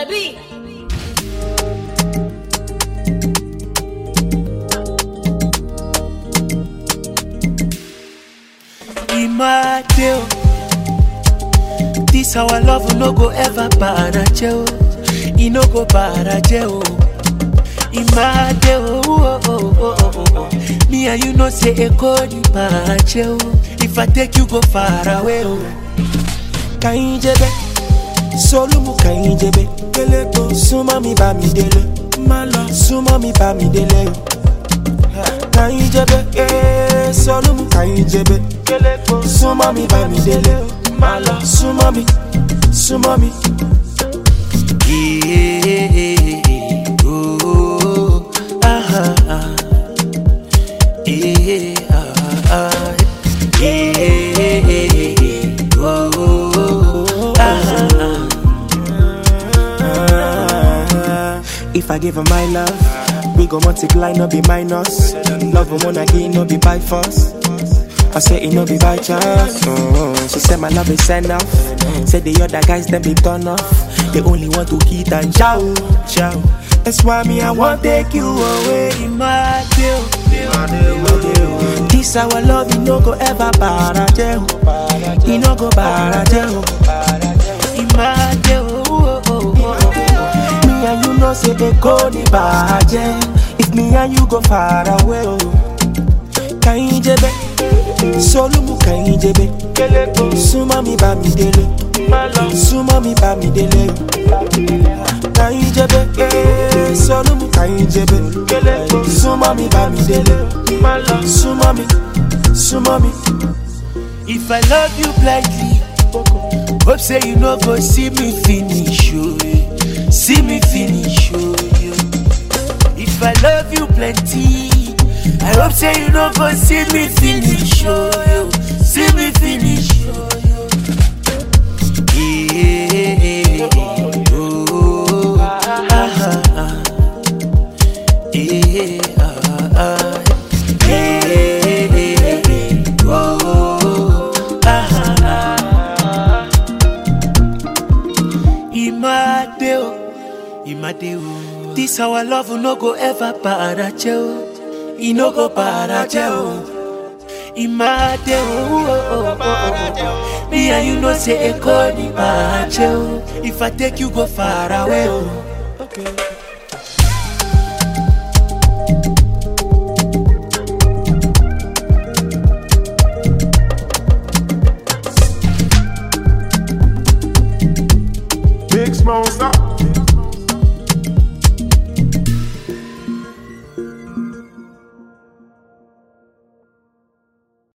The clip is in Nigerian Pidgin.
beat. Imade o. This our love no go ever baraje o. E no go baraje o. Imade o. Oh, oh, oh, oh, oh. Me and you know say Eko ni baraje o. If I take you go far away o. kàyíjẹbẹ sólùmù kàyíjẹbẹ kẹlẹkọ súnmọ́ mi bá mi délé má lọ súnmọ́ mi bá mi délé o kàyíjẹbẹ ee sólùmù kàyíjẹbẹ kẹlẹkọ súnmọ́ mi bá mi délé o má lọ súnmọ́ mi súnmọ́ mi. Yeah, oh, ah, ah, ah. Yeah, ah, ah. Yeah, oh, ah, ah. If I give her my love, we go multiply, no be minus. Love her wanna give, no be by force. I say it no be by chance. Oh, she said my love is enough. Said the other guys them be turn off. They only want to hit and chow, chow. That's why me I want take you away. Imade o. This our love, it no go ever baraje o. It no go baraje o. Imade o. oh, oh, oh. Me and you know say they go ni baraje. If me and you go far away o. Kàyíjẹbẹ, sólùmù kàyíjẹbẹ. Súnmọ́ mi bá mi délé. Súnmọ́ mi bá mi délé o. Kàyíjẹbẹ, ee, sólùmù kàyíjẹbẹ. Súnmọ́ mi bá mi délé. Súnmọ́ mi, súnmọ́ mi. If I love you blindly, hope say you no go see me finish, oh, yeah. see me finish, oh, yeah. If I love you plenty, I hope say you no go see me finish, oh, yeah. see me finish, oh, yeah. Yeah, oh, ah, ah, ah. Yeah, ah, ah. Yeah, oh, ah, ah. Imade o, Imade o. This our love no go ever baraje o. E no go baraje o. Imade o. oh, oh, oh, oh. Me and you know say Eko ni baraje o. If I take you go far away o. Big Smoke, stop.